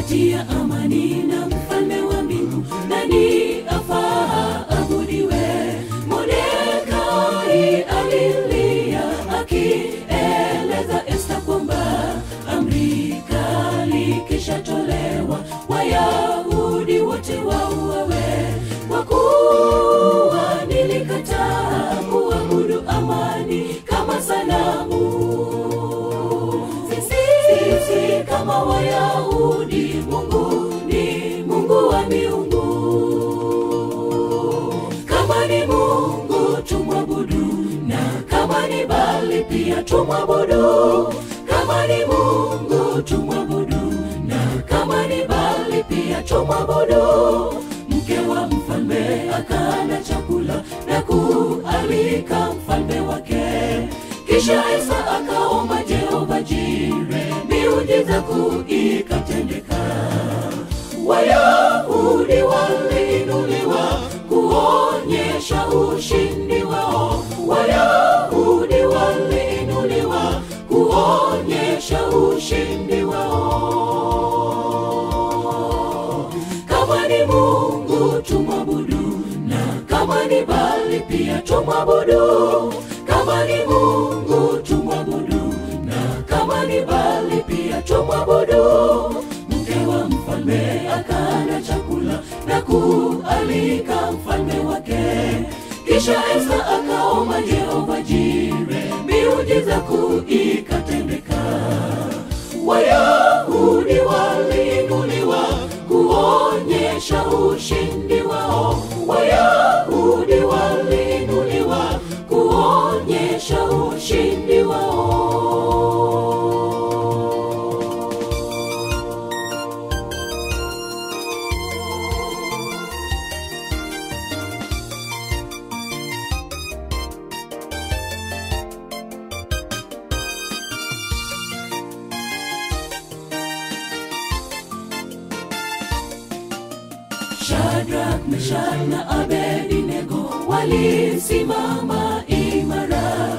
kati ya amani na mfalme wa mbingu nani afaa abudiwe modekai alilia akieleza esta kwamba amri kali kishatolewa wayahudi wote wauawe kwa kuwa nilikataa kuabudu amani kama sanamu sisi, sisi kama wayahudi mungu ni mungu wa miungu kama ni mungu tumwabudu na kama ni bali pia tumwabudu kama ni mungu tumwabudu na kama ni bali pia tumwabudu mke wa mfalme akala chakula na kualika mfalme wake kisha esa akaomba jehova jire miujiza kuu ikatendeka wayahudi waliinuliwa kuonyesha ushindi wao wayahudi waliinuliwa kuonyesha ushindi wao kama ni mungu tumwabudu na kama ni bali pia tumwabudu kama ni mungu tumwabudu na kama ni bali pia tumwabudu mke wa mfalme akala chakula na kualika mfalme wake kisha esa akaomba jehova jire miujiza kuu ikatendeka wayahudi waliinuliwa kuonyesha ushindi wao wayahudi waliinuliwa kuonyesha ushindi wao Shadrach, Meshach na Abednego walisimama imara,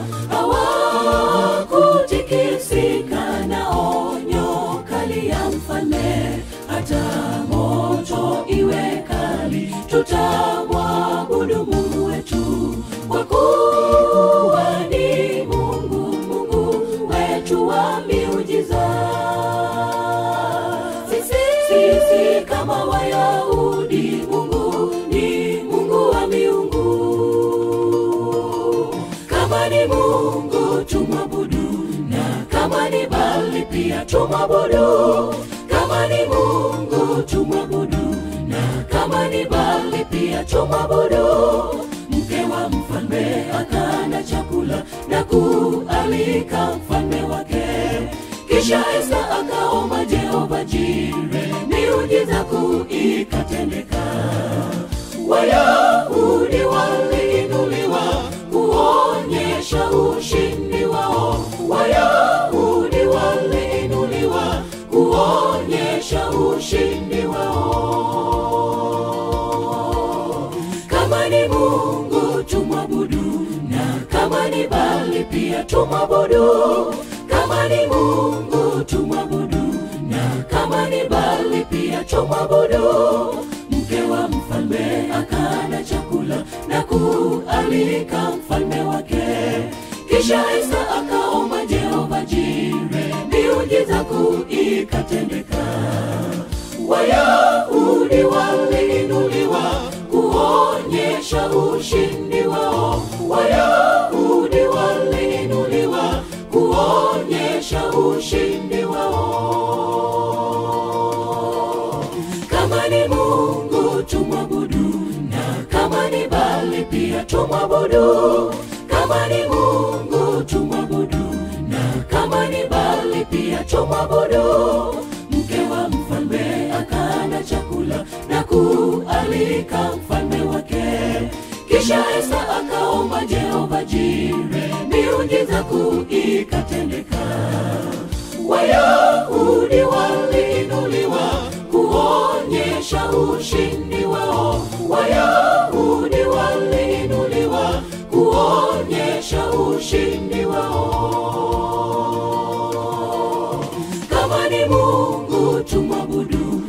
hawakutikisika na onyo kali ya mfalme. Hata moto iwe kali, tutamwabudu Mungu wetu, kwa kuwa ni Mungu, Mungu wetu wa miujiza sisi, sisi kama Wayahudi, Mungu ni Mungu wa miungu. Kama ni Mungu tumwabudu, na kama ni Bali pia tumwabudu. Kama ni Mungu tumwabudu, na kama ni Bali pia tumwabudu. Mke wa mfalme akala chakula na kualika mfalme wake kisha esa akaomba jehova jire miujiza kuu ikatendeka wayahudi waliinuliwa kuonyesha ushindi wao wayahudi waliinuliwa kuonyesha ushindi wao kama ni mungu tumwabudu na kama ni bali pia tumwabudu kama ni mungu tumwabudu na kama ni bali pia tumwabudu mke wa mfalme akala chakula na kualika mfalme wake kisha esa akaomba jehova jire miujiza kuu ikatendeka wayahudi waliinuliwa kuonyesha ushindi wao wayahudi waliinuliwa kuonyesha ushindi wao kama ni mungu tumwabudu na kama ni bali pia tumwabudu kama ni mungu tumwabudu na kama ni bali pia tumwabudu mke wa mfalme akala chakula na kualika mfalme wake kisha esa akaomba jehova jire miujiza kuu ikatendeka wayahudi waliinuliwa kuonyesha ushindi wao wayahudi waliinuliwa kuonyesha ushindi wao kama ni mungu tumwabudu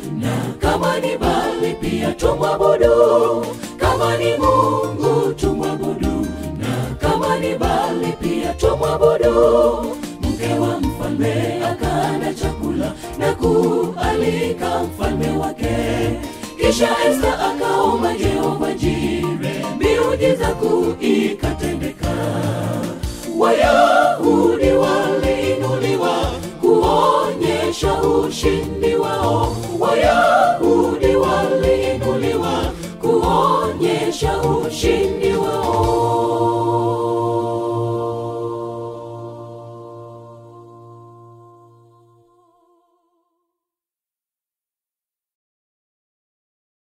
tumwabudu kama ni mungu tumwabudu na kama ni bali pia tumwabudu mke wa mfalme akana chakula na kualika mfalme wake kisha esta akaomba jehova jire miujiza kuu ikatendeka wayahudi waliinuliwa kuonyesha ushindi wao waya